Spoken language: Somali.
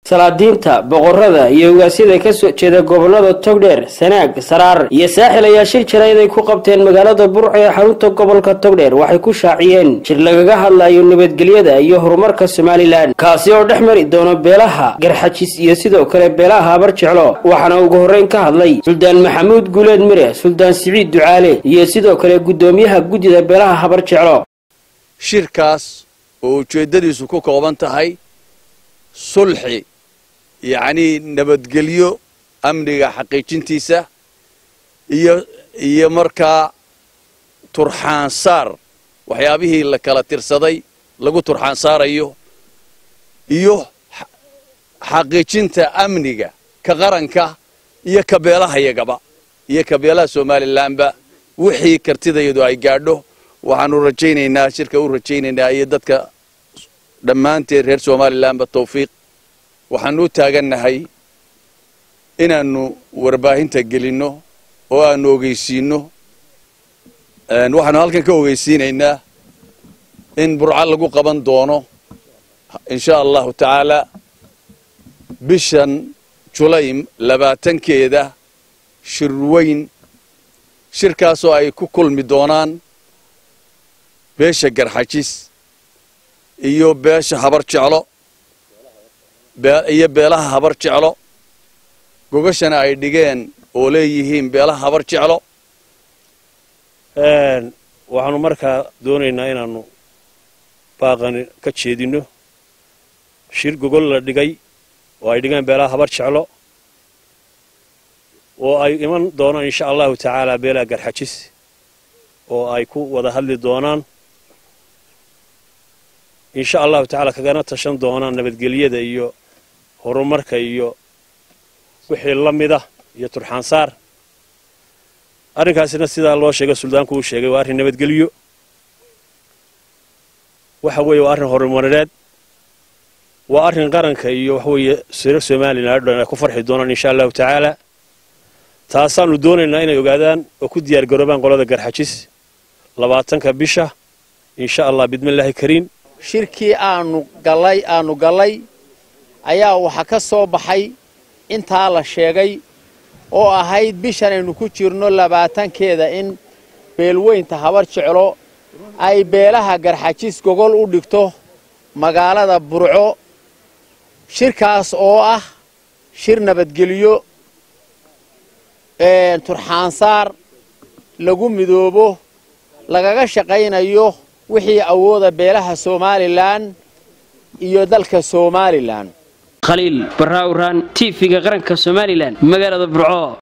salaadiinta boqorada iyo ugaasyada ka soo jeeda gobolada togdheer sanaag saraar iyo saaxil ayaa shir jarayd ay ku qabteen magaalada burco ee xarunta gobolka togdheer waxay ku shaaciyeen shir lagaga hadlayo nabadgelyada iyo horumarka somalilan kaasi oo dhex mari doono beelaha garxajis iyo sidoo kale beelaha habar jeclo waxaana ugu horreyn ka hadlay suldaan maxamuud guuleed mire suldaan siciid ducaale iyo sidoo kale guddoomiyaha guddida beelaha habar jeclo shirkaas oo ujeeddadiisu ku kooban tahay sulxi yacnii nabadgelyo amniga xaqiijintiisa iyo iyo markaa turxaansaar waxyaabihii la kala tirsaday lagu turxaansaarayo iyo xaqiijinta amniga ka qaranka iyo ka beelahayagaba iyo ka beelaha somalilanba wixii kartidayadu ay gaadho waxaanu rajaynaynaa shirka u rajaynaynaa iyo dadka dhammaanteed reer somalilanba tawfiiq waxaanu u taagannahay inaannu warbaahinta gelinno oo aanu ogeysiinno waxaanu halkan ka ogeysiinaynaa in burco lagu qaban doono insha allahu tacaala bishan julaym labaatankeeda shir weyn shirkaasoo ay ku kulmi doonaan beesha garxajis iyo beesha habar jeclo iyo beelaha habar jeclo gogashana ay dhigeen oo leeyihiin beelaha habar jeclo waxaanu markaa doonaynaa inaannu baaqani ka jeedinno shir gogol la dhigay oo ay dhigeen beelaha habar jeclo oo ay iman doonaan insha allahu tacaala beelaha garxajis oo ay ku wada hadli doonaan insha allahu tacaala kagana tashan doonaan nabadgelyada iyo horumarka iyo wixii la mida iyo turxaansaar arrinkaasina sidaa loo sheegay suldaanku uu sheegay waa arrin nabadgelyo waxa weeye waa arrin horumareed waa arrin qaranka iyo waxaweeye reer somalilan o dhan ay ku farxi doonaan insha allahu tacaala taasaanu doonaynaa inay ogaadaan oo ku diyaar garoobaan qolada garxajis labaatanka bisha insha allah bidmillaahi kariim shirkii aanu gallay aanu gallay ayaa waxa ka soo baxay intaa la sheegay oo ahayd bishan aynu ku jirno labaatankeeda in beelweynta habar jeclo ay beelaha garxajis gogol u dhigto magaalada burco shirkaas oo ah shir nabadgelyo turxaansaar lagu midoobo lagaga shaqaynayo wixii awooda beelaha somalilan iyo dalka somalilan khaliil barraawraan tv-ga qaranka somalilan magaalada burco